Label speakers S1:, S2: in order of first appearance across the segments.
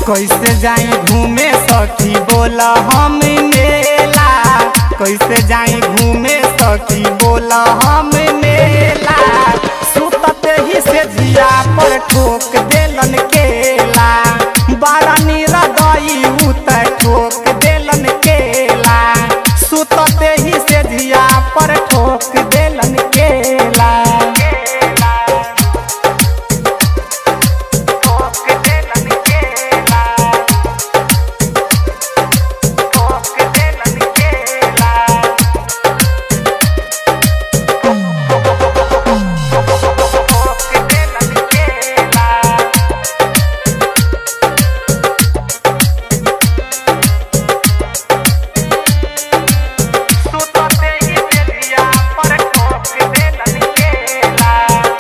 S1: कैसे जाई घूमे सखी बोला हम मेला कैसे जाई घूमे सखी बोला हम मेला सुतते ही से जिया पर ठोक देलन केला बारा नीरा गई उतर ठोक देलन केला सुतते ही से जिया पर ठोक देलन केला ठोक देलन केला ठोक देलन केला ठोक देलन केला सुतते ही बेलिया पर ठोक देलन केला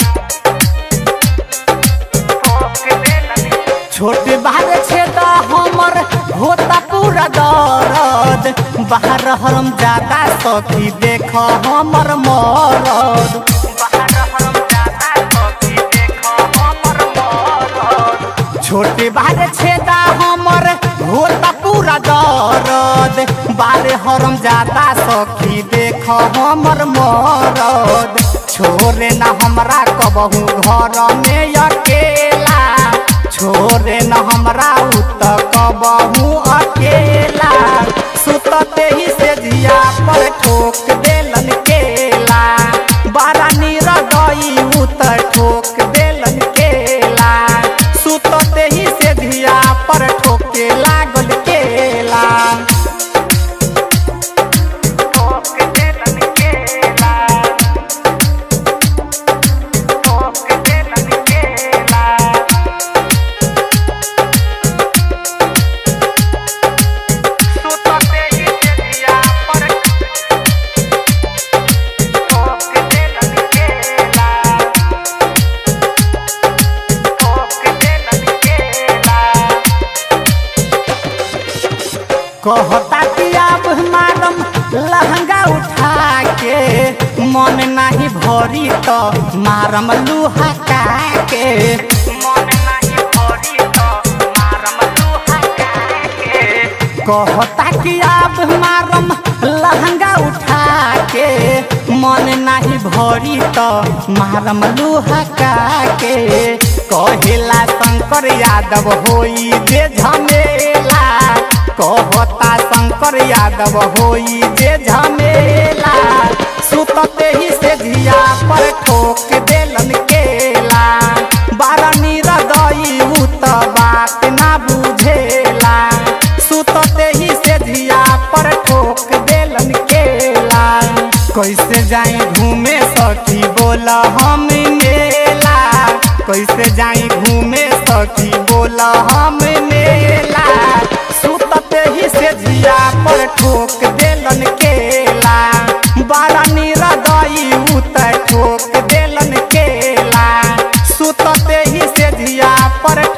S1: ठोक देलन छोट बाहर छेदा हमर होता पूरा दर्द बाहर हम ज्यादा सखी देख हमर मरद बाहर हम ज्यादा सखी देख हमर मरद छोटे बारे छेदा हमर होता पूरा दर्द बारे हरम जाता सखी देख हमर मरद छोरे ना हमरा कबहू घर में अकेला छोरे न हमरा उत कबहू अकेला सुतते ही से जिया पर ठोक देलन केला बारा नीर गई उत ठोक देलन केला सुतते ही से जिया पर ठोके लागल केला ठोक देलन केला ठोक देलन केला सुतते ही बेलिया पर ठोक देलन केला ठोक देलन केला कहता कि अब मारम लहंगा उठा के मन नहीं भरी तो मारम लुहा का के मन नहीं भरी तो मारम लुहा का के कहता कि अब मारम लहंगा उठा के मन नहीं भरी तो मारम लुहा का के कहेला शंकर यादव होई जे झमेला कहता शंकर यादव होई जे झमेला सुतते ही से धिया पर ठोक देलन केला बारा नीरा दई उत बात ना बुझेला सुतते ही से धिया पर ठोक देलन केला कैसे जाई घूमे सखी बोला हम मेला कैसे जाई घूमे सखी बोला हम मेला सुतते ही से जिया पर ठोक देलन केला बारा नीरा दई उतर ठोक देलन केला सुतते ही से जिया पर